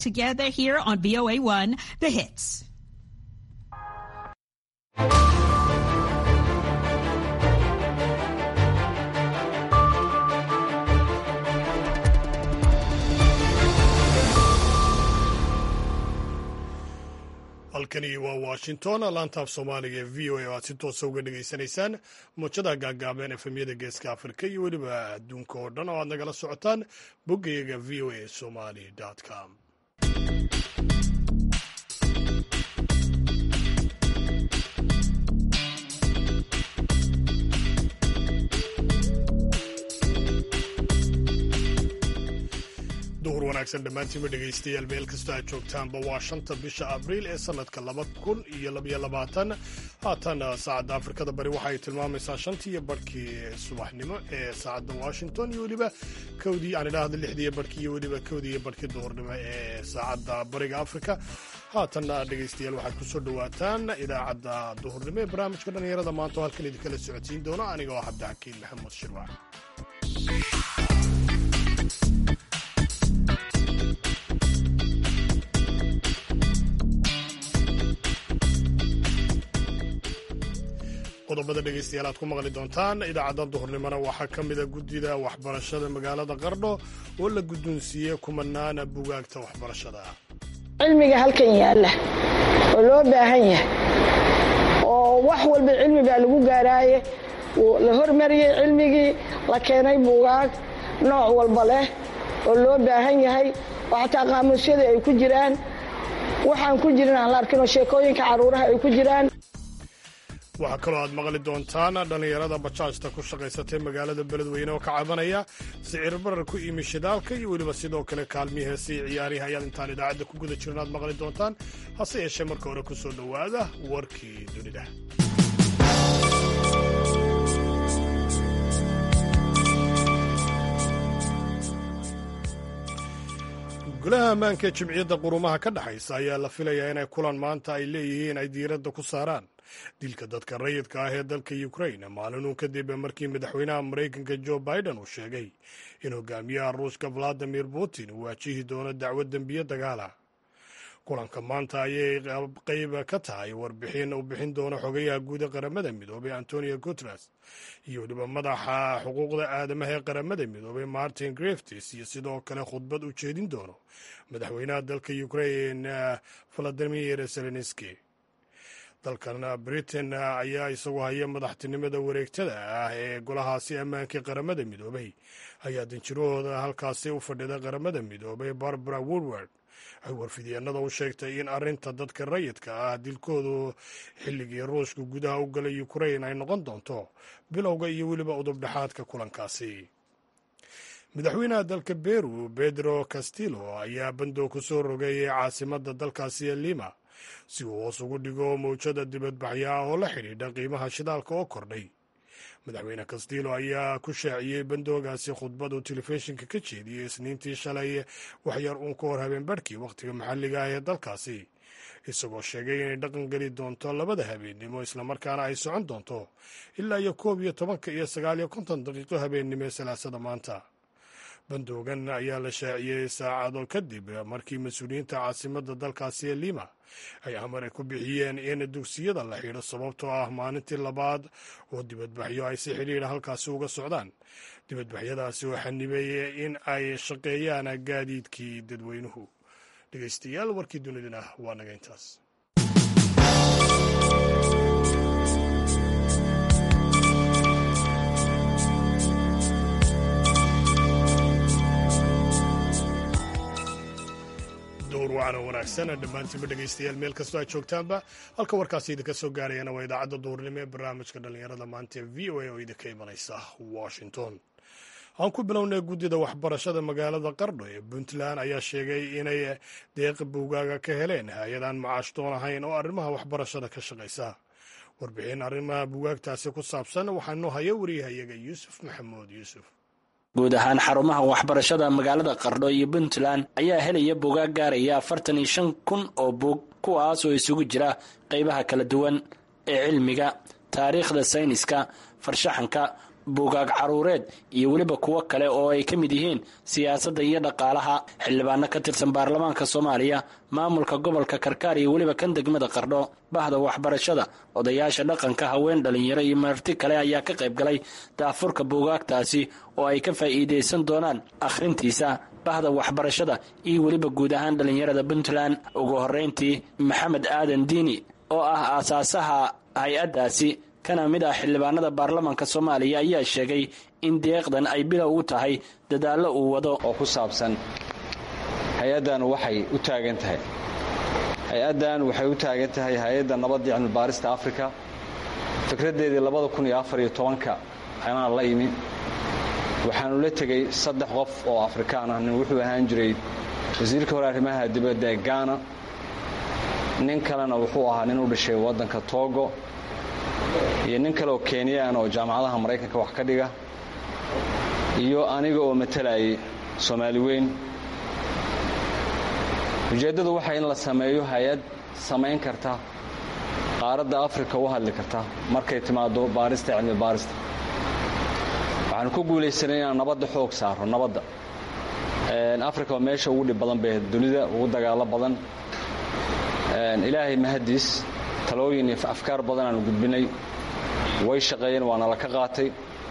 together here on VOA1, The Hits. halkani waa washington laantaaf soomaaliga ee v o a oo aad si toosa uga dhegaysanaysaan muujada gaagaaban efemyada geeska afrika iyo weliba adduunka oo dhan oo aad nagala socotaan boggayaga v o a somali com duhur wanaagsan dhammaantiinba dhegaystayaal meel kastoo aad joogtaanba waa shanta bisha abriil ee sannadka laba kun iyo labaiyo labaatan haatan saacadda afrikada bari waxa ay tilmaamaysaa shantii iyo barhkii subaxnimo ee saacadda washington iyo weliba kowdii aan idhaahda lixdii iyo barhkii iyo weliba kowdii iyo barhkii duhurnimo ee saacadda bariga afrika haatanna dhegaystayaal waxaad ku soo dhowaataan idaacadda duhurnimo ee barnaamijka dhallinyarada maanta oo halkan idinkala socodsiin doono aniga oo cabdixakiin maxamuud shirwac qodobada dhegaystayaal aad ku maqli doontaan idaacadda duhurnimona waxaa ka mida guddida waxbarashada magaalada qardho oo la guddoonsiiyey kumanaana bugaagta waxbarashada cilmiga halkan yaalla oo loo baahan yahay oo wax walba cilmi baa lagu gaaraaye la hormariyey cilmigii la keenay buugaag nooc walba leh oo loo baahan yahay oo xataa qaamuusyada ay ku jiraan waxaan ku jirin aan la arkinoo sheekooyinka carruuraha ay ku jiraan waxaa kaloo aad maqli doontaan dhallinyarada bajaajta ku shaqaysatay magaalada beledweyne oo ka cabanaya sicir barar ku imi shidaalka iyo weliba sidoo kale kaalmii heesii ciyaarihi ayaad intaan idaacadda ku guda jirin aad maqli doontaan hase yeeshee marka hore ku soo dhowaada warkii dunida golaha ammaanka ee jimciyadda qurumaha ka dhexaysa ayaa la filayaa inay kulan maanta ay leeyihiin ay diiradda ku saaraan dilka dadka rayidka ah ee dalka ukrain maalinuu kadib markii madaxweynaha maraykanka jo biden uu sheegay in hogaamiyaha ruushka valadimir putin uu waajihi doono dacwad dembiye dagaala kulanka maanta ayay qayb ka tahay warbixin uu bixin doono xogayaha guud ee qaramada midoobay antonio guteres iyo weliba madaxa xuquuqda aadamaha ee qaramada midoobay martin greftis iyo sidoo kale khudbad u jeedin doono madaxweynaha dalka ukrain valadimir zelenski dalkan britain ayaa isagu haya madaxtinimada wareegtada ah ee golahaasi ammaankai qaramada midoobay ayaa danjirahooda halkaasi u fadhida qaramada midoobay barbara woodward ay warfidyeenada u sheegtay in arinta dadka rayidka ah dilkoodu xilligii ruushka gudaha u galay ukrain ay noqon doonto bilowga iyo weliba udubdhexaadka kulankaasi madaxweynaha dalka beru pedro castillo ayaa bandow ku soo rogay caasimada dalkaasi ee lima si uu hoos ugu dhigo mawjada dibadbaxyo ah oo la xidhiidha qiimaha shidaalka oo kordhay madaxweyne castillo ayaa ku shaaciyey bandoogaasi khudbad uu telefishinka ka jeediyey isniintii shalay waxyar uun ka hor habeen barhkii wakhtiga maxalliga ah ee dalkaasi isagoo sheegay inay dhaqan geli doonto labada habeennimo islamarkaana ay socon doonto ilaa iyo koob iyo tobanka iyo sagaal iyo konton daqiiqo habeennimo ee salaasada maanta bandoogan ayaa la shaaciyey saacado kadib markii mas-uuliyiinta caasimadda dalkaasi ee lima ay amar ku bixiyeen in dugsiyada la xidho sababtoo ah maalintii labaad oo dibadbaxyo ay si xidhiidha halkaasi uga socdaan dibadbaxyadaasi oo xanibay in ay shaqeeyaan gaadiidkii dadweynuhu dhegeystayaal warkii dunidana waa naga intaas dowr wacana wanaagsan dhammaantiinba dhegaystayaal meel kastoo aad joogtaanba halka warkaasi idinka soo gaarayana waa idaacadda duurnimo ee barnaamijka dhallinyarada maanta ee v o a oo idinka imanaysa washington aan ku bilownay guddida waxbarashada magaalada qardho ee puntland ayaa sheegay inay deeqa buugaaga ka heleen hay-adaan macaashtoon ahayn oo arrimaha waxbarashada ka shaqaysa warbixin arrimaha buugaagtaasi ku saabsan waxaa noo haya wariyahayaga yuusuf maxamuud yuusuf guud ahaan xarumaha waxbarashada magaalada qardho iyo puntland ayaa helaya buugaag gaaraya afartan iyo shan kun oo buug kuwaas oo isugu jira qaybaha kala duwan ee cilmiga taariikhda sayniska farshaxanka buugaag caruureed iyo weliba kuwo kale oo ay ka mid yihiin siyaasadda iyo dhaqaalaha xildhibaano ka tirsan baarlamaanka soomaaliya maamulka gobolka karkaar iyo weliba kan degmada qardho bahda waxbarashada odayaasha dhaqanka haween dhalinyaro iyo marti kale ayaa ka qayb galay daafurka buugaagtaasi oo ay ka faa'iidaysan doonaan akhrintiisa bahda waxbarashada iyo weliba guud ahaan dhalinyarada puntland ugu horreyntii maxamed aadan diini oo ah aasaasaha hay-addaasi kana mid ah xildhibaanada baarlamaanka soomaaliya ayaa sheegay in deeqdan ay bilow u tahay dadaallo uu wado oo ku saabsan hay-addan waxay u taagan tahay hay-addan waxay u taagan tahay hay-adda nabadda cilmibaarista afrika fikraddeedii labada kun iyo afar iyo tobanka anaan la imi waxaanu la tegey saddex qof oo afrikaan ah nin wuxuu ahaan jiray wasiirka hore arrimaha dibadda ee gaana nin kalena wuxuu ahaa nin u dhashay waddanka togo iyo nin kale oo kenyaan oo jaamacadaha maraykanka wax ka dhiga iyo aniga oo matalayay soomaali weyn ujeeddadu waxay in la sameeyo hay-ad samayn karta qaaradda afrika u hadli karta markay timaado baarista cilmi baarista waxaanu ku guulaysanay inaan nabadda xoog saaro nabadda afrika waa meesha ugu dhib badan bay dunida ugu dagaalo badan ilaahay mahadiis talooyin iyo afkaar badan aanu gudbinay way shaqeeyeen waana la ka qaatay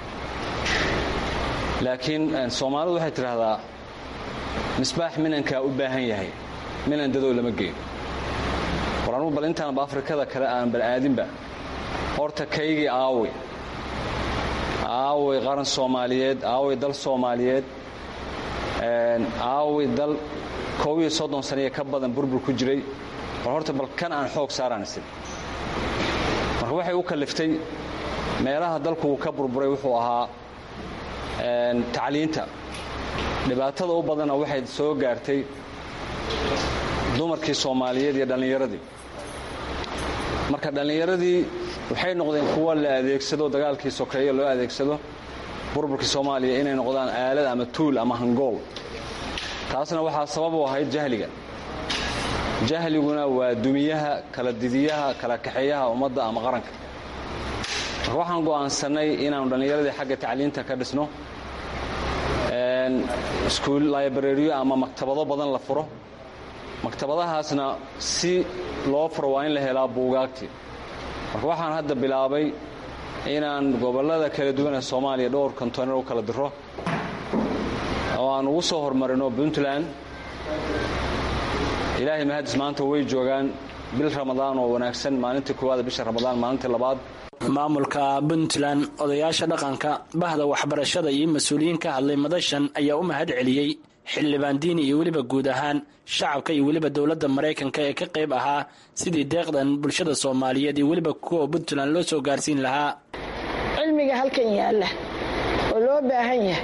laakiin soomaalidu waxay tidhaahdaa misbaax minankaa u baahan yahay minan dadow lama geeyo war anugu bal intaanba afrikada kale aan bal aadinba horta kaygii aawey aawey qaran soomaaliyeed aawey dal soomaaliyeed aawey dal koob iyo soddon saniya ka badan burbur ku jiray war horta bal kan aan xoog saaraan isin marka waxay u kalliftay meelaha dalku uu ka burburay wuxuu ahaa tacliinta dhibaatada u badanna waxay soo gaartay dumarkii soomaaliyeed iyo dhallinyaradii marka dhallinyaradii waxay noqdeen kuwa la adeegsado dagaalkii sokeeye loo adeegsado burburkii soomaaliya inay noqdaan aalad ama tuul ama hangool taasna waxaa sabab u ahayd jahliga jahliguna waa dumiyaha kala didiyaha kala kaxeeyaha ummadda ama qaranka marka waxaan go'aansannay inaannu dhallinyaradii xagga tacliinta ka dhisno iskuul librariyo ama maktabado badan la furo maktabadahaasna si loo furo waa in la helaa buugaagtii marka waxaan hadda bilaabay inaan gobollada kala duwan ee soomaaliya dhowr kontoner u kala diro oo aan ugu soo hormarino puntland ilaahay mahadis maanta way joogaan bil ramadaan oo wanaagsan maalintii koowaad bisha ramadaan maalintii labaad maamulka puntland odayaasha dhaqanka bahda waxbarashada iyo mas-uuliyiin ka hadlay madashan ayaa u mahad celiyey xildhibaan diini iyo weliba guud ahaan shacabka iyo weliba dowladda maraykanka ee ka qayb ahaa sidii deeqdan bulshada soomaaliyeed iyo weliba kuwa puntland loo soo gaarsiin lahaa cilmiga halkan yaalla oo loo baahan yahay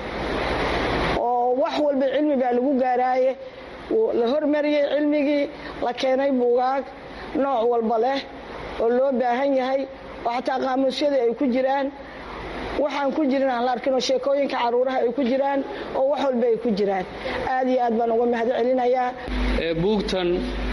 oo wax walba cilmi baa lagu gaaraaye la hormariyey cilmigii la keenay buugaag nooc walba leh oo loo baahan yahay oo xataa qaamuusyadii ay ku jiraan waxaan ku jirin aan la arkinoo sheekooyinka caruuraha ay ku jiraan oo wax walba ay ku jiraan aad iyo aad baan uga mahad celinayaa buugtan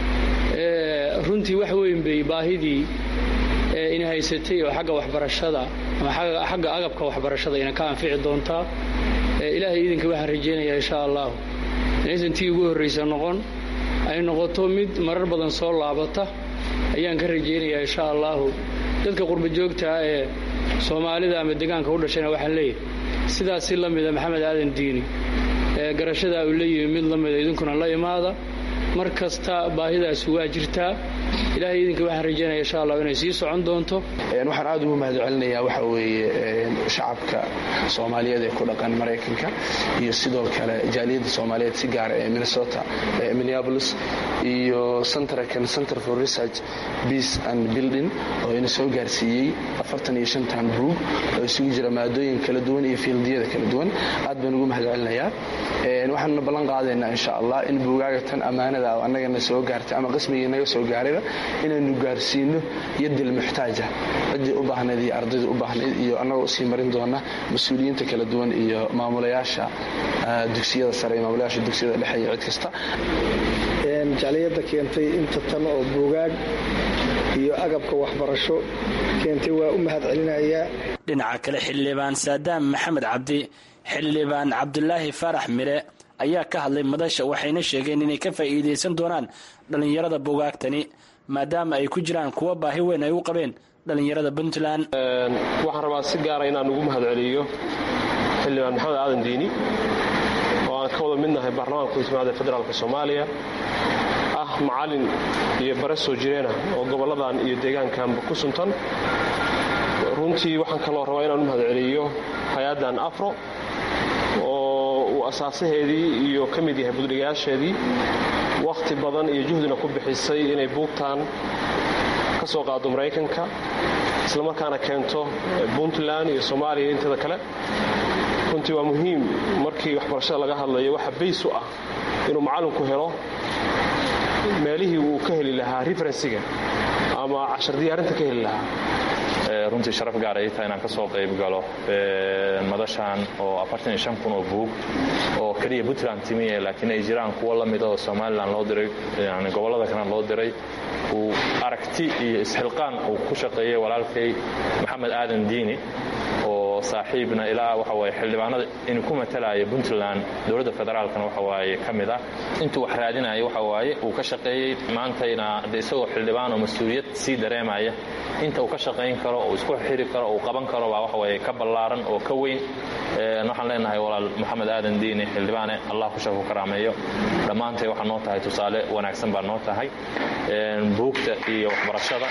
runtii wax weyn bay baahidii ina haysatay oo xagga waxbarashada ama xagga agabka waxbarashada ina ka anfici doontaa ilaahay idinka waxaan rajaynayaa insha allahu inaysan tii ugu horraysa noqon ay noqoto mid marar badan soo laabata ayaan ka rajaynayaa insha allahu dadka qurba joogtaa ee soomaalida ama degaanka u dhashayna waxaan leeyahay sidaas si la mida maxamed aadan diini ee garashadaa uu leeyihi mid la mida idinkuna la imaada mar kasta baahidaasi waa jirtaa ilaahay idinka waxaan rajaynaya insha allah inay sii socon doonto waxaan aad ugu mahad celinayaa waxa weeye shacabka soomaaliyeed ee ku dhaqan maraykanka iyo sidoo kale jaaliyadda soomaaliyeed si gaara ee minnesota minneapolis iyo centerkan center for research peace and building oo ina soo gaarsiiyey afartan iyo shantan buug oo isugu jira maadooyin kala duwan iyo fiildiyada kala duwan aad baan ugu mahad celinayaa waxaanuna ballan qaadaynaa insha allah in buugaaga tan ammaanada annagana soo gaartay ama qismigii naga soo gaarayba inaynu gaarsiino yadil muxtaaja ciddii u baahnayd iyo ardaydii u baahnayd iyo annagoo usii marin doona mas-uuliyiinta kala duwan iyo maamulayaasha dugsiyada sare iyo maamulayaasha dugsiyada dhexe iyo cid kasta jacliyadda keentay inta tan oo buugaag iyo agabka waxbarasho keentay waa u mahad celinayaa dhinaca kale xildhibaan saadaam maxamed cabdi xildhibaan cabdulaahi faarax mire ayaa ka hadlay madasha waxayna sheegeen inay ka faa'iidaysan doonaan dhallinyarada buugaagtani maadaama ay ku jiraan kuwa baahi weyn ay u qabeen dhallinyarada puntland waxaan rabaa si gaara inaan ugu mahad celiyo xildhibaan maxamed aadan diini oo aan ka wada midnahay baarlamaanka kuismaada federaalka soomaaliya ah macalin iyo bare soo jireena oo gobolladan iyo deegaankanba ku suntan runtii waxaan kaloo rabaa inaan u mahad celiyo hay-addan afro oo uu asaasaheedii iyo ka mid yahay budhigayaasheedii wakhti badan iyo juhdina ku bixisay inay buugtaan ka soo qaado maraykanka islamarkaana keento puntland iyo soomaaliya inteeda kale runtii waa muhiim markii waxbarashada laga hadlayo waxa bays u ah inuu macallinku helo meelihii uu ka heli lahaa referensiga ama cashar diyaarinta ka heli lahaa runtii sharaf gaar ay tahay inaan ka soo qayb galo madashan oo kun oo buug oo keliya puntland timiye laakiin ay jiraan kuwo la mida oo somalilan loo diray yani gobollada kalena loo diray uu aragti iyo isxilqaan uu ku shaqeeyey walaalkay maxamed aadan diini oo saaxiibna ilaa waxa waye xildhibaanada inuu ku matalaayo puntland dowladda federaalkana waxa waaye ka mid ah intuu wax raadinayo waxa waaye uu ka shaqeeyey maantayna de isagoo xildhibaan oo mas-uuliyad sii dareemaya inta uu ka shaqayn karo uu isku xiri karo uu qaban karo baa waxa waye ka ballaaran oo ka weyn waxaan leenahay walaal maxamed aadan diini xildhibaane allah ku shar ku karaameeyo dhammaantay waxaa noo tahay tusaale wanaagsan baa noo tahay buugta iyo waxbarashada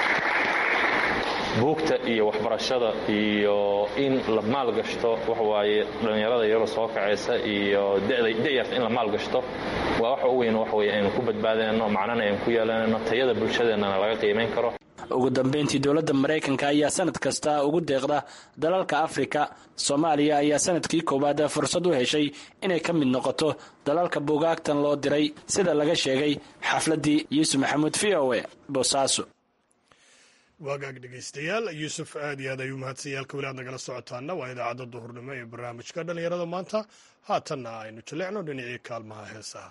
buugta iyo waxbarashada iyo in la maalgashto waxawaaye dhallinyarada iyadoo soo kacaysa iyo da'yarta in la maalgashto waa waxa u weyn waxaweye aynu ku badbaadayno macnana aynu ku yeelanayno tayada bulshadeennana laga qiimayn karo ugu dambeyntii dowladda maraykanka ayaa sanad kasta ugu deeqda dalalka afrika soomaaliya ayaa sanadkii koowaad fursad u heshay inay ka mid noqoto dalalka buugaagtan loo diray sida laga sheegay xafladdii yuusuf maxamuud v o e boosaaso waagaag dhegaystayaal yuusuf aad iyo aad ayuu mahadsanyaalka weli aad nagala socotaana waa idaacadda duhurnimo ee barnaamijka dhallinyarada maanta haatanna aynu jaleecno dhinacii kaalmaha heesaha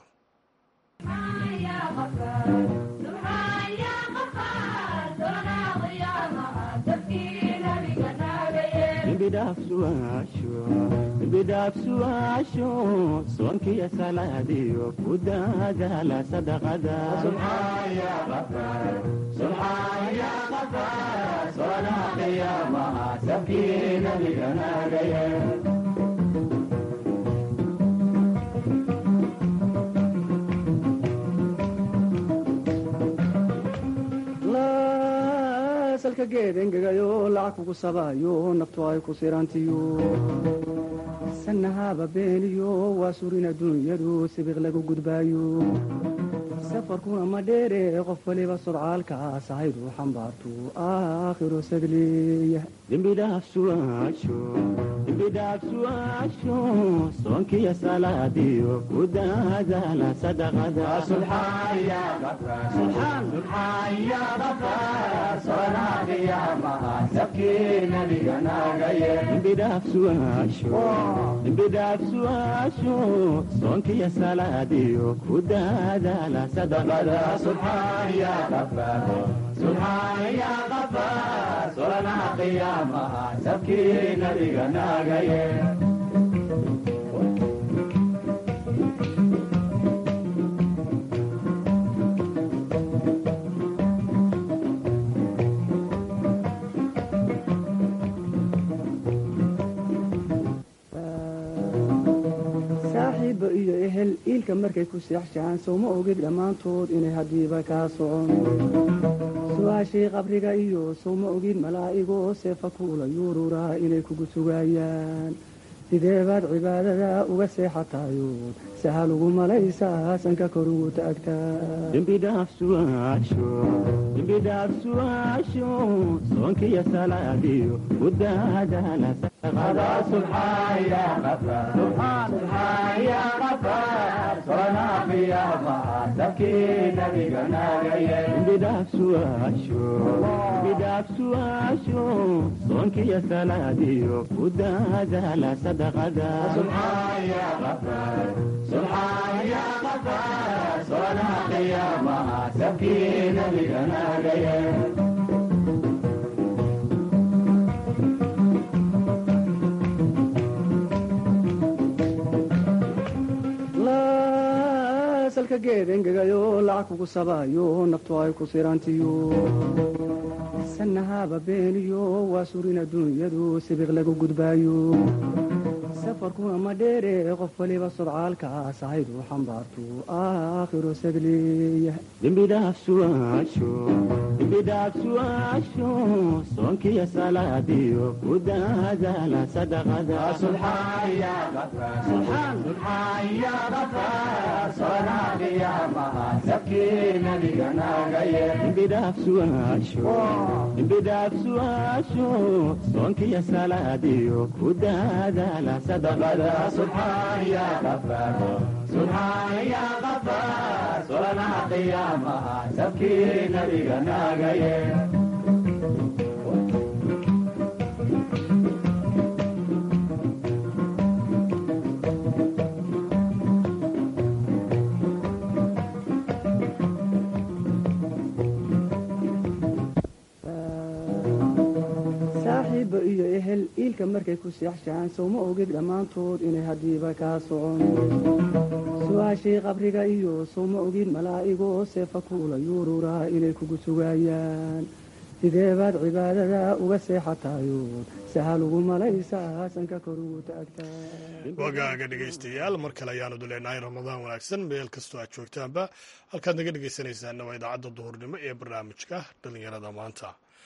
bidhaafsu'aasho soonkiyo salaadiyo ku daadaala sadaqada salka geed engegayo lacag kugu sabaayo naftu ay ku sirantiyo sanahaba beeniyo waa surin adduunyadu sibiq lagu gudbaayo safarkuna ma dheere qof waliba sodcaalkaas ahaydu xambaartu aakhiro sadleeya dembidhaafsu'aasho soonkiyo salaadiyo ku daadaala sadaqadembidhaafsu'aasho soonkiyo salaadiyo ku daadaala solanaha qiyaamaha sabkii nabiga naagaye saaxiibba iyo ehel iilka markay ku seexshaan sowma ogid dhammaantood inay haddiiba kaa socon su-aashii qabriga iyo sowma ogid malaa'igoo seefa kuula yuururaa inay kugu sugaayaan sidee baad cibaadada uga seexatayood sahal ugu malaysaa sanka kor ugu taagtaadembidhaafsu'aasho soonkiyo salaadiyo ku daadaala bidhaafsu'aasho soonkiyo salaadiyo ku daadaala salka geed engegayo lacag kugu sabaayo naftu ay ku sirantiyo sanahaba beeniyo waa surin adduunyadu sibiq lagu gudbaayo safarkuna ma dheere qof waliba sodcaalkaas ahaydu xambaartu aakhiro sadleeya dembidhaafsu'aasho soonkiyo salaadiyo ku daadaala dembidhaafsu'aasho soonkiyo salaadiyo ku daadaala saaxiiba iyo ehel iilka markay ku seexshaan sowma ogid dhammaantood inay haddiiba kaa socon su-aashii qabriga iyo sowma ogid malaa'igoo seefa kuula yuururaa inay kugu sugaayaan sidee baad cibaadada uga seexatayood sahal ugu malaysaa sanka kor ugu taagtaa wagaaga dhegaystayaal mar kale ayaanu duleenahay ramadaan wanaagsan meel kastoo aad joogtaanba halkaad naga dhegaysanaysaanna waa idaacadda duhurnimo ee barnaamijka dhallinyarada maanta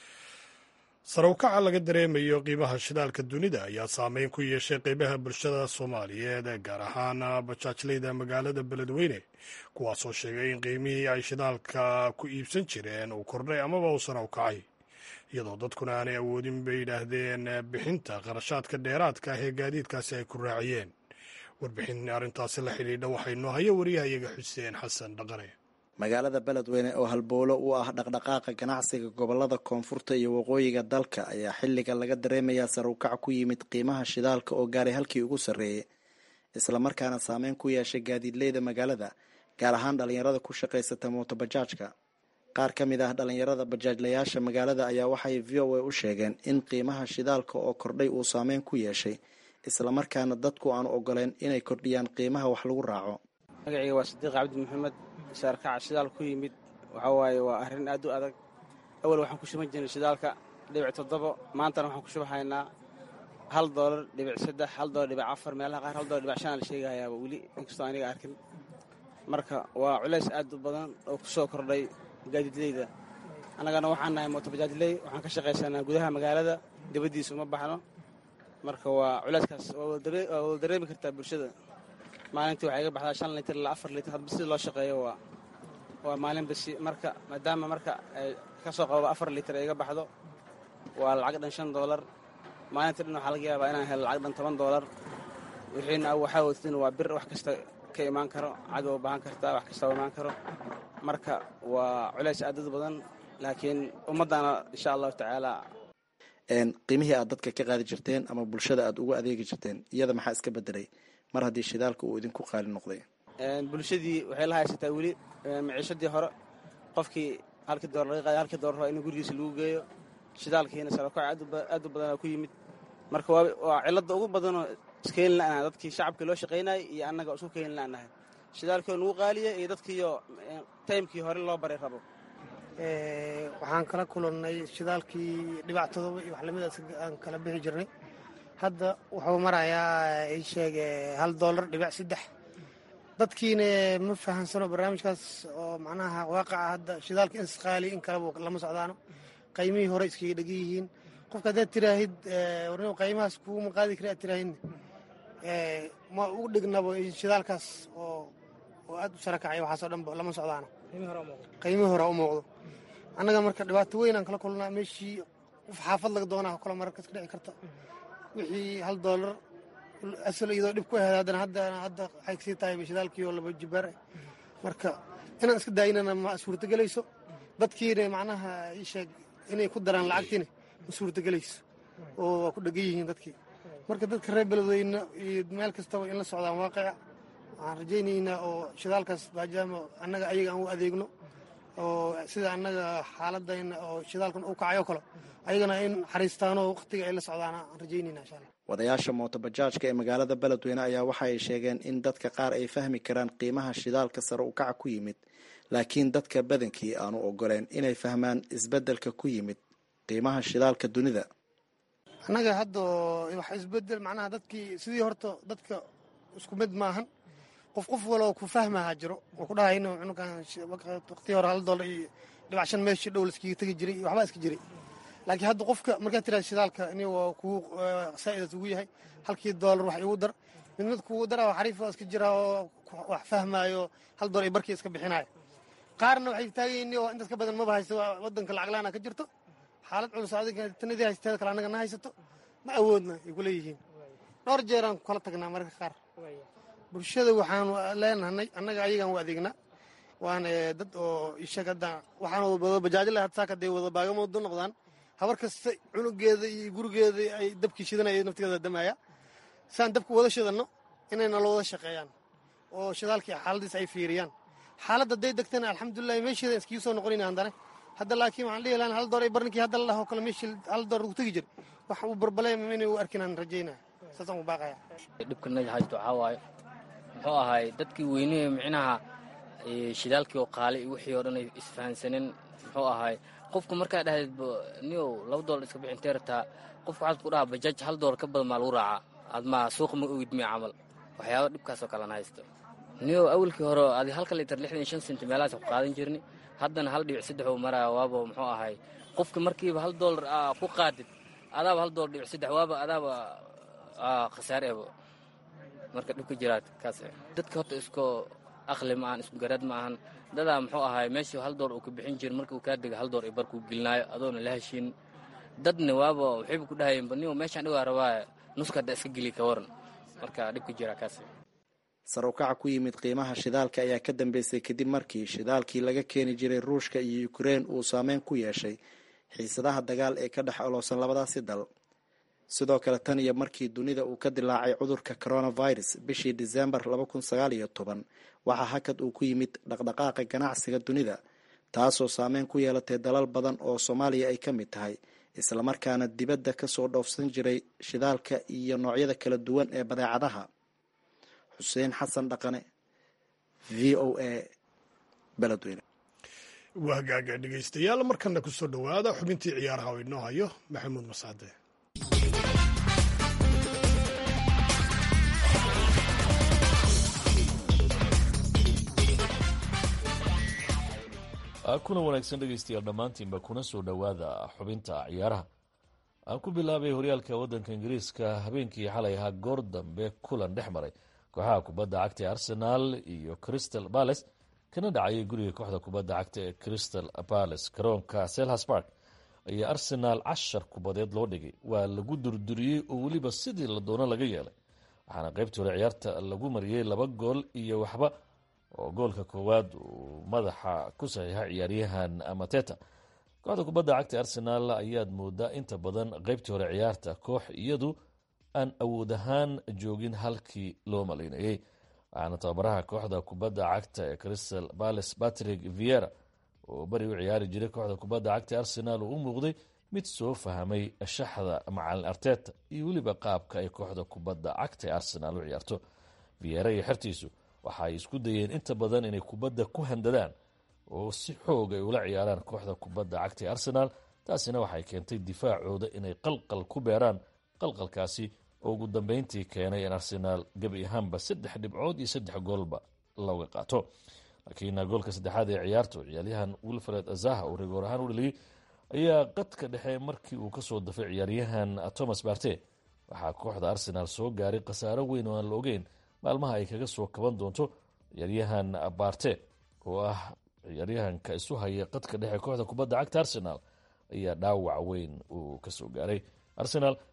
sare u kaca laga dareemayo qiimaha shidaalka dunida ayaa saameyn ku yeeshay qeybaha bulshada soomaaliyeed gaar ahaan bajaajlayda magaalada beledweyne kuwaasoo sheegay in qiimihii ay shidaalka ku iibsan jireen uu kordhay amaba uu sare u kacay iyadoo dadkuna aanay awoodin bay yidhaahdeen bixinta qarashaadka dheeraadka ah ee gaadiidkaasi ay ku raaciyeen warbixin arrintaasi la xidhiidha waxay noo haya wariyahayaga xuseen xasan dhaqane magaalada beledweyne oo halbowlo u ah dhaqdhaqaaqa ganacsiga gobolada koonfurta iyo waqooyiga dalka ayaa xilliga laga dareemayaa sar u kac ku yimid qiimaha shidaalka oo gaaray halkii ugu sarreeyey islamarkaana saameyn ku yeeshay gaadiidleyda magaalada gaar ahaan dhalinyarada ku shaqaysata mootobajaajka qaar ka mid ah dhalinyarada bajaajlayaasha magaalada ayaa waxay v o a u sheegeen in qiimaha shidaalka oo kordhay uu saameyn ku yeeshay islamarkaana dadku aanu ogoleen inay kordhiyaan qiimaha wax lagu raaco magacayga waa sadiiq cabdi maxamed saarkaca shidaal ku yimid waxaa waaye waa arrin aad u adag awal waxaan ku shuban jirnay shidaalka dhibic toddobo maantana waxaan ku shubahaynaa hal doolar dhibic saddex hal doolar dhibic afar meelaha qaar hal doolar dhibic shan la sheegahayaaba weli inkastoo aniga arkin marka waa culays aad u badan oo ku soo kordhay gaadiidleyda annagana waxaan nahay mootobajaajley waxaan ka shaqaysanaa gudaha magaalada dibaddiisa uma baxno marka waa culayskaas waa wada dareemi kartaa bulshada maalintii waxay iga baxdaa shan litir ilaa afar litir hadba sida loo shaqeeyo waa waa maalin basi marka maadaama marka ay ka soo qababa afar litir ay iga baxdo waa lacag dhan shan doolar maalintii dhan waxaa laga yaabaa inaan helo lacag dhan toban doolar wixiina waxaa wadatin waa bir wax kasta ka imaan karo cad waa u baahan kartaa wax kasta imaan karo marka waa culays aadad badan laakiin ummaddana insha allahu tacaala qiimihii aad dadka ka qaadi jirteen ama bulshada aad ugu adeegi jirteen iyada maxaa iska bedelay mar haddii shidaalka uu idinku qaali noqday bulshadii waxay la haysataa weli maciishadii hore qofkii halkii doolar laga qaada halkii doolar in gurigiisa lagu geeyo shidaalkiina sarakac aad u badanaa ku yimid marka waa cilada ugu badanoo iskeeni la'naha dadkii shacabkii loo shaqaynayay iyo annaga isku keeni la'nahay shidaalkii oo nagu qaaliya iyo dadkiiyo taymkii hore loo baray rabo waxaan kala kulannay shidaalkii dhibaatadooba iyo wax lamidaas aan kala bixi jirnay hadda wuxuu marayaa ii sheeg hal doolar dhibic saddex dadkiina ma fahansano barnaamijkaas oo macnaha waaqaca hadda shidaalka insqaali in kaleba lama socdaano qaymihii hore iskaga dhegan yihiin qofka haddaad tiraahid warnimo qaymahaas kuuma qaadi kara aad tiraahidna ma ugu dhignabo shidaalkaas oo oo aad u sara kacay waxaasoo dhan lama socdaano qaymihii hore u muuqdo annaga marka dhibaato weyn aan kala kulnaa meeshii qof xaafad laga doonaa kale mararkas ka dhici karta wixii hal doolar asal iyadoo dhib ku ahayd haddana hadda hadda waxay kasii tahay shidaalkii oo laba jibaar ah marka inaan iska daayinana ma suurtagelayso dadkiina macnaha ii sheeg inay ku daraan lacagtiina ma suurtagelayso oo waa ku dhegan yihiin dadkii marka dadka reer beledweyne iyo meel kastaba in la socdaan waaqica waxaan rajaynaynaa oo shidaalkaas maadaama annaga ayaga aan u adeegno oo sida annaga xaaladayna oo shidaalkan u kacayo kale ayagana in xariistaanoo waqtiga ay la socdaan aan rajaynayna insha allah wadayaasha mootobajaajka ee magaalada beledweyne ayaa waxa ay sheegeen in dadka qaar ay fahmi karaan qiimaha shidaalka sare u kaca ku yimid laakiin dadka badankii aanu ogoleen inay fahmaan isbeddelka ku yimid qiimaha shidaalka dunida annaga hadda wax isbedel macnaha dadkii sidii horta dadka isku mid maahan qof qof waloo ku fahmaha jiro oo ku dhahay inuu cunugan waqtii hore hal dollar iyo dhibac shan meeshii dhow laskiga tegi jiray iyo waxbaa iska jiray laakiin hadda qofka markaad tiraada shidaalka ini waa kugu saa'idad ugu yahay halkii doolar wax igu dar mid mid kugu dara oo xariif oo iska jira oo wax fahmaayo hal doolar iyo barkii iska bixinaayo qaarna waxay taagayiin oo intaas ka badan maba haysto wadanka lacag laana ka jirto xaalad culus adiga tanadii haysteeda kale annaga na haysato ma awoodna ay ku leeyihiin dhowr jeeraan kala tagnaa mararka qaar bulshada waxaanu leenahay annaga ayagaan u adeegnaa waana dad oo isheeg hadda waxaan wada bajaajo lahaad saaka dee wada baagamoodo noqdaan habar kasta cunugeeda iyo gurigeeda ay dabkii shidanaya naftigeeda damaya saan dabka wada shidanno inay nala wada shaqeeyaan oo shidaalkii xaaladiis ay fiiriyaan xaaladda hadday degtana alxamdulilahi meesheeda iskii soo noqonayna handane hadda laakiin waxaan dhihi lahaa hal door ay barninkii hadda la dhaho kale meeshii hal door lagu tegi jir wax uu barbaleem inay u arkin aan rajaynaa saasaan u baaqaya dhibkana haysto waxaa waaye muxuu ahaay dadkii weynihii micnaha shidaalkii oo qaali iyo wixii oo dhan ay isfahansaneen muxuu ahaay qofku markaa dhahdeed niow laba doolar iska bixintee rataa qofku waxaad ku dhahaa bajaaj hal doolar ka badan maa lagu raacaa aad maa suuqa ma ogid miya camal waxyaaba dhibkaasoo kalena haysto niow awalkii hore adi halka litar lixdan iyo shan senti meelahaas ku qaadan jirni haddana hal dhibic saddex uu maraya waaba muxuu ahaay qofki markiiba hal doolar ku qaadid adaaba hal doolar dhibic saddex waaba adaaba khasaare ebo marka dhibka jiraa kaas dadka horta isku aqli ma ahan isku garaad ma ahan dadaa muxuu ahaay meeshii hal door uu ka bixin jira marka uu kaa dega hal door i barkuu gelinaayo adoona la heshiin dadna waaba waxayba ku dhahayeen baniyo meeshaan dhigaa rabaa nuska hadda iska geli ka waran marka dhibka jiraa kaas sar ukaca ku yimid qiimaha shidaalka ayaa ka dambeysay kadib markii shidaalkii laga keeni jiray ruushka iyo ukrein uu saameyn ku yeeshay xiisadaha dagaal ee ka dhex oloosan labadaasi dal sidoo kale tan iyo markii dunida uu ka dilaacay cudurka coronavirus bishii disembar laba kun sagaal iyo toban waxaa hakad uu ku yimid dhaqdhaqaaqa ganacsiga dunida taasoo saameyn ku yeelatay dalal badan oo soomaaliya ay ka mid tahay islamarkaana dibadda kasoo dhoofsan jiray shidaalka iyo noocyada kala duwan ee badeecadaha xuseen xasan dhaqane v o a beledweyne waa hagaaga dhegaystayaal markana kusoo dhowaada xubintii ciyaaraha oo inoo hayo maxamuud masaade kuna wanaagsan dhegaystayaal dhammaantiinba kuna soo dhowaada xubinta ciyaaraha aan ku bilaabay horyaalka waddanka ingiriiska habeenkii xalay ahaa goor dambe kulan dhex maray kooxaha kubadda cagta ee arsenaal iyo crystal bales kana dhacayay guriga kooxda kubadda cagta ee crystal bales garoonka selhas park ayaa arsenaal cashar kubadeed loo dhigay waa lagu durduriyey oo weliba sidii la doono laga yeelay waxaana qaybtii hore ciyaarta lagu mariyey laba gool iyo waxba oo goolka koowaad uu madaxa ku saxiixa ciyaaryahan amateta kooxda kubadda cagta arsenaal ayaad moodaa inta badan qaybtii hore ciyaarta koox iyadu aan awood ahaan joogin halkii loo malaynayey waxaana tababaraha kooxda kubadda cagta ee crystal bales patrick viera oo beri u ciyaari jiray kooxda kubadda cagta arsenaal uu u muuqday mid soo fahmay shaxda macalin arteta iyo weliba qaabka ay kooxda kubadda cagta ee arsenaal u ciyaarto viera iyo xertiisu waxa ay isku dayeen inta badan inay kubadda ku handadaan oo si xoog ay ula ciyaaraan kooxda kubadda cagta ee arsenaal taasina waxay keentay difaacooda inay qalqal ku beeraan qalqalkaasi oo ugu dambeyntii keenay in arsenaal gebi ahaanba saddex dhibcood iyo saddex goolba looga qaato laakiin goolka saddexaad ee ciyaartu ciyaaryahan wilfred azaha uu rigoor ahaan u dhaliyey ayaa qadka dhexe markii uu kasoo dafay ciyaaryahan thomas barte waxaa kooxda arsenaal soo gaaray khasaaro weyn oo aan la ogeyn maalmaha ay kaga soo kaban doonto ciyaaryahan barte oo ah ciyaaryahanka isu haya qadka dhexe kooxda kubadda cagta arsenaal ayaa dhaawac weyn uu kasoo gaaray arsenaal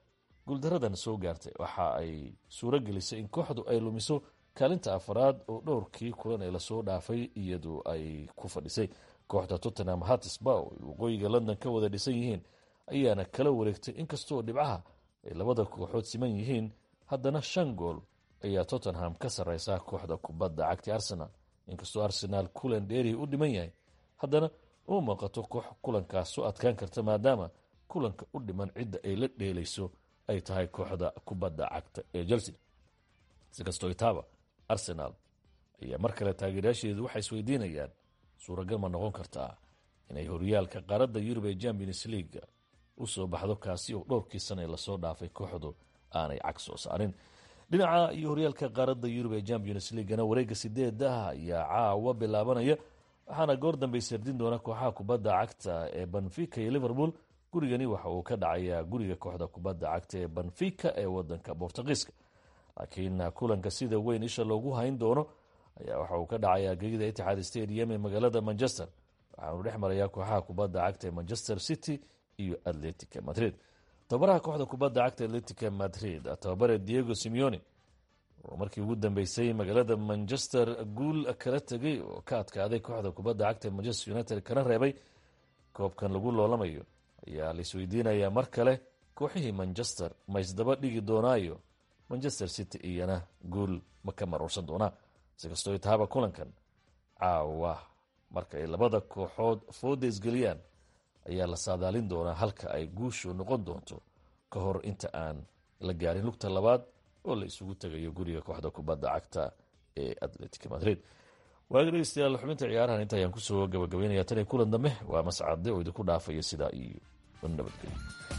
guuldaradan soo gaartay waxa ay suuro gelisay in kooxdu ay lumiso kaalinta afaraad oo dhowrkii kulan ee lasoo dhaafay iyadu ay ku fadhisay kooxda tottenham hatisba oo ay waqooyiga london ka wada dhisan yihiin ayaana kala wareegtay inkastoo dhibcaha ay labada kooxood siman yihiin haddana shan gool ayaa tottenham ka sarreysa kooxda kubadda cagti arsenal inkastoo arsenaal kulan dheeri u dhiman yahay haddana uma muuqato koox kulankaas soo adkaan karta maadaama kulanka u dhiman cidda ay la dheelayso ay tahay kooxda kubadda cagta ee chelsea si kastoo itaaba arsenaal ayaa mar kale taageerayaasheedu waxay isweydiinayaan suuragal ma noqon kartaa inay horyaalka qaaradda yurub ee champions leaga u soo baxdo kaasi oo dhowrkii sana lasoo dhaafay kooxdu aanay cag soo saarin dhinaca iyo horyaalka qaaradda yurub ee champions leagana wareegga sideedaha ayaa caawa bilaabanaya waxaana goor dambey sardin doona kooxaha kubadda cagta ee benfica iyo liverpool gurigani waxa uu ka dhacayaa guriga kooxda kubadda cagta ee benfica ee wadanka bortugiiska laakiin kulanka sida weyn isha loogu hayn doono ayaa waxa uu ka dhacayaa gegida itixaad stadium ee magaalada manchester waxaanu dhex marayaa kooxaha kubadda cagta ee manchester city iyo atletica madrid tababaraha kooxda kubadda cagta atletica madrid tababare diego simeone oo markii ugu dambeysay magaalada manchester guul kala tegay oo ka adkaaday kooxda kubadda cagta ee manchester united kana reebay koobkan lagu loolamayo ayaa la isweydiinayaa mar kale kooxihii manchester ma isdaba dhigi doonaayo manchester city iyana guul ma ka maruursan doonaa si kastoo itaaba kulankan caawa marka ay labada kooxood fooda isgeliyaan ayaa la saadaalin doonaa halka ay guushu noqon doonto ka hor inta aan la gaarin lugta labaad oo la isugu tegayo guriga kooxda kubadda cagta ee atletic madrid waaga dhegeystayaal xubinta ciyaarahan inta ayaan kusoo gabagabeynaya tan iyo kulan dambe waa mascade oo idinku dhaafaya sidaa iyo nabadgelyo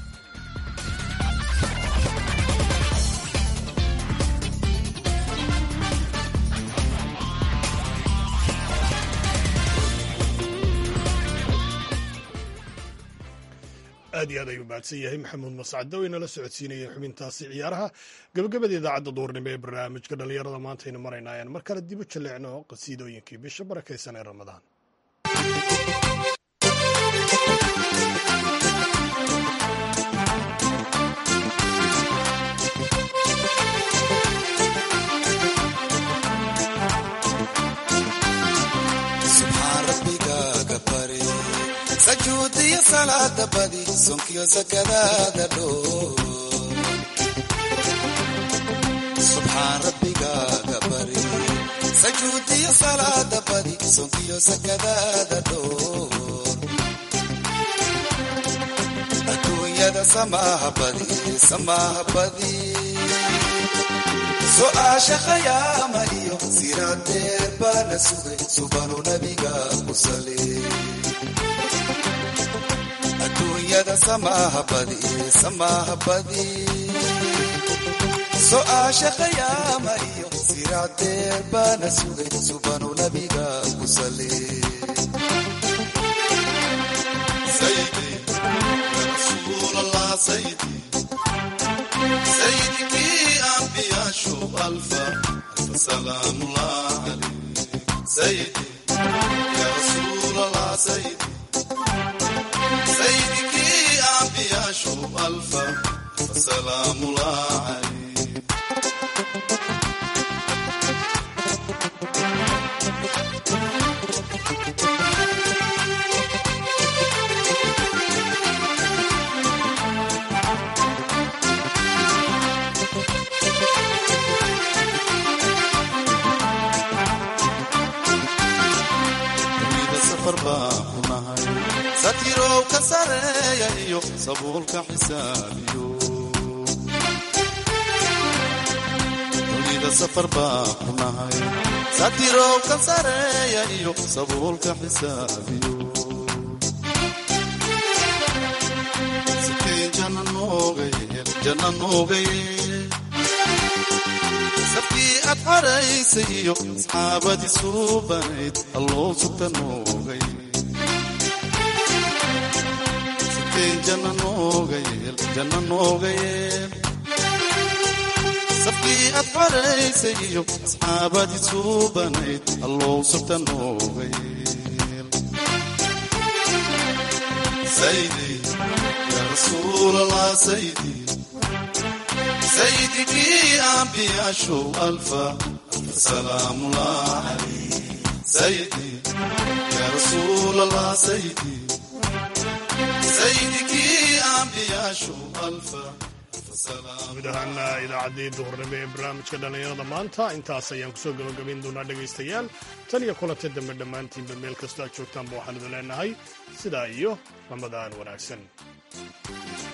aad iyo aad ayuu mahadsan yahay maxamuud mascade oo inala socodsiinayeen xubintaasi ciyaaraha gabagabada idaacadda duurnimo ee barnaamijka dhallinyarada maantaynu marayna ayaan mar kale dib u jaleecno qasiidooyinkii bisha barakaysan ee ramadaan sajuudiyo salaada badi sonkiyo sakadaada dhoo subxaan rabbigaaga bari sajuudiyo salaada badi sonkiyo sakadaada dhoo adduunyada samaaha badi samaaha badi su'aasha khayaama iyo siraadeer baana sugay subanu nabiga ku sali adduunyada samaaha badi samaaha badi su'aasha khayaama iyo siraadeer baana sugay subanu nabiga ku sali سيدك أنبياء شوف ألفا ألف سلام الله عليك سيدي يا رسول الله سيدي سيدك أنبياء شوف ألفا ألف سلام الله عليك satirow ka sareeya iyo sabuulka xisaabiyo dunida safar baa ku nahay satirow ka sareeya iyo sabuulka xisaabiyo sikeen janna noogayeel janna noogayeel sabkii aad xaraysay iyo asxaabadii suubanayd alloo sugta noogayeel sabkii aad xaraysay iyo asxaabadii suubanayd allow sabta nooga yeel saydi ya rasuul allah saydi سيدك أنبياء شو ألفا ألف سلام الله عليك سيدي يا رسول الله سيدي سيدك أنبياء شو ألفا guud ahaana idaacaddii duhurnimo ee barnaamijka dhallinyarada maanta intaas ayaan kusoo gabagabayn doonaa dhegaystayaal tan iyo kulanta dambe dhammaantiinba meel kastoo aad joogtaanba waxaan idin leenahay sidaa iyo ramadaan wanaagsan